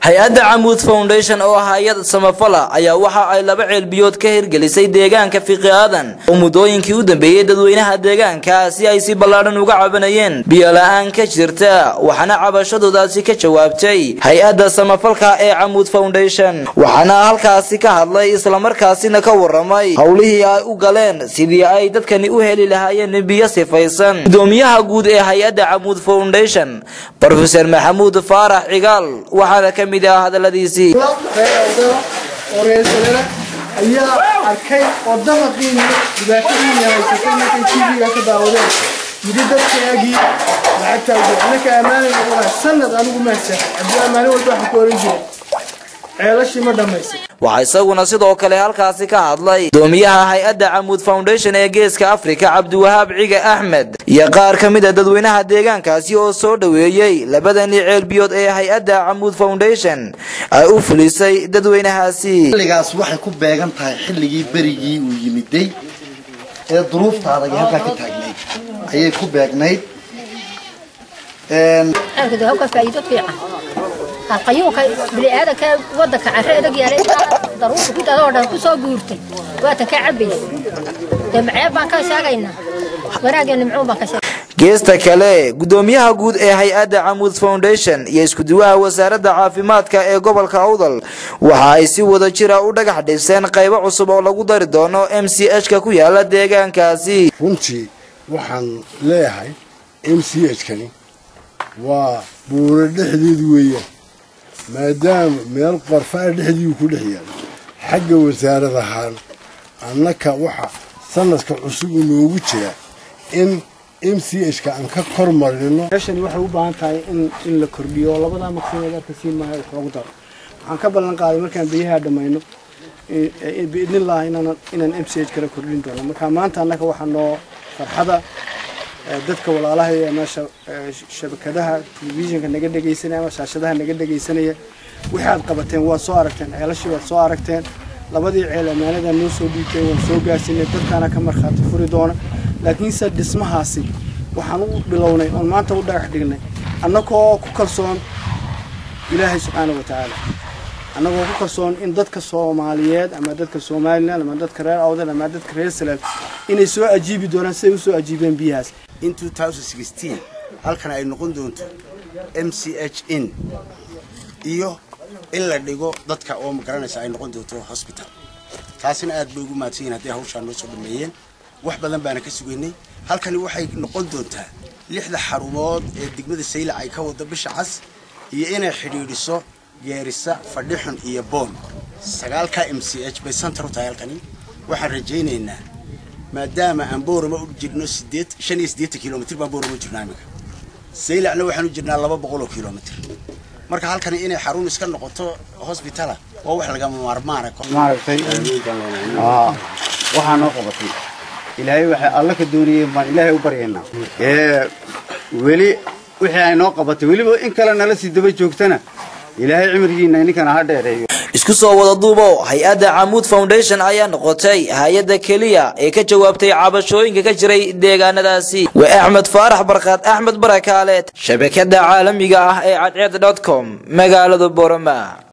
hay-adda camuud foundation oo ah hay-ad samafala ayaa waxa ay laba ceelbiyood ka hirgelisay deegaanka fiqi aadan oo muddooyinkii u dambeeyey dadweynaha deegaanka si ay si ballaadhan uga cabanayeen biyola-aan ka jirta waxaana cabashadoodaasi ka jawaabtay hay-adda samafalka ee camuud foundation waxaana halkaasi ka hadlay islamarkaasina ka waramay howlihii ay u galeen sidii ay dadkani u heli lahaayeen biyo sifaysan gudoomiyaha guud ee hay-adda camuud foundation rofeor maxamuud faarax cigaal waxaana ka mid ah hadaladiisii oo reersalena ayaa arkay oo damaqiini dhibaatadiini haysatay markay tv-ga ka daawadeen yidhi dadkaagii lacagtaa ugu anaka ammaanayna waa sanad anigu maasa haddii ammaano walba waxaan ku oran jiray ceelashii ma dhammaysay waxaa isaguna sidoo kale halkaasi ka hadlay gudoomiyaha hay-adda camuud foundation ee geeska afrika cabdiwahaab ciga axmed iyo qaar ka mid a dadweynaha deegaankaasi oo soo dhoweeyey labadani ceelbiyood ee hay-adda camuud foundation ay u fulisay dadweynahaasi xilligaas waxay ku beegan tahay xilligii berigii uu yimiday ee duruufta adag ee halkaa ka taagnayd ayay ku beegnayd halka hawka faa'iido fiican qayuunka bini'aadanka waddanka carre adag yaalay daruurta ku dadoo dhan ku soo guurtay waatan ka cabaya dee maceeb baan ka sheegaynaa wanaagee nimcuun baan ka sheegay geesta kale gudoomiyaha guud ee hay-adda camuud foundation iyo iskuduwaha wasaaradda caafimaadka ee gobolka awdal waxa ay si wada jira u dhagax dhiseen qaybo cusub oo lagu dari doono m c h ka ku yaala deegaankaasi runtii waxaan leeyahay m c h kani waa buuro dhexdeedu weeyaan maadaama meel qorfaa dhexdiiu ku dhex yaala xagga wasaarad ahaan annaka waxa sanadka cusub inoogu jira in m c h ka aan ka kor marino meeshani waxay u baahan tahay in in la kordhiyo oo labadaa maqsineed arka siin maayo wax loogu daro waxaan ka ballan qaaday markaan biyaha dhammayno biidnillaah inaan inaan m c h kala kordhin doono marka maanta annaka waxaa noo farxada dadka walaalaha ee meesha shabakadaha telefishinka naga dhegaysanaya ama shaashadaha naga dhegaysanaya wixii aad qabateen waa soo aragteen ceelashii waad soo aragteen labadii ceel ammaanada noo soo dhiibteen waan soo gaarsiinay dadkaana ka markhaati furi doona laakiinse dhismahaasi waxaan u bilownay oon maanta u dhagax dhignay annagoo ku kalsoon ilaahay subxaana wa tacaala annagoo ku kalsoon in dadka soomaaliyeed ama dadka somalilan ama dadka reer awdal ama dadka reer salaam inay soo ajiibi doonaan siday u soo ajiibeen biyahaas in halkan ay noqon doonto m c h in iyo in la dhigo dadka oo magaranaysa ay noqon doonto hosbital taasina aad bay ugu mahadsan yihin hadday hawshaan noo soo dhameeyeen wax badan baana ka sugaynay halkani waxay noqon doontaa lixda xarumood ee degmada saylac ay ka wado bisha cas iyo inay xidhiidhiso geerisa fadhixun iyo boon sagaalka m c h bay santar u tahay halkani waxaan rajaynaynaa maadaama aan boorama u jirno sideed shan iyo siddeetan kilomitr baan boorama u jirnaa iminka saylacna waxaan u jirnaa laba boqol oo kilomitr marka halkani inay xarun iska noqoto hosbitala waa wax lagama maarmaana maaragtay waxaa noo qabatay ilaahay waxay alla ka doonayeen baan ilaahay u baryaynaa ee weli wixii ay noo qabatay weliba in kale nala sii daba joogtana ilaahay cimrigiina ninkana ha dheereeyo isku soo wada duubo hay-adda camuud foundation ayaa noqotay hay-adda keliya ee ka jawaabtay cabashooyinka ka jiray deegaanadaasi waa axmed faarax barkaad axmed barakaaleed shabakada caalamiga ah ee cadceed dot com magaalada boroma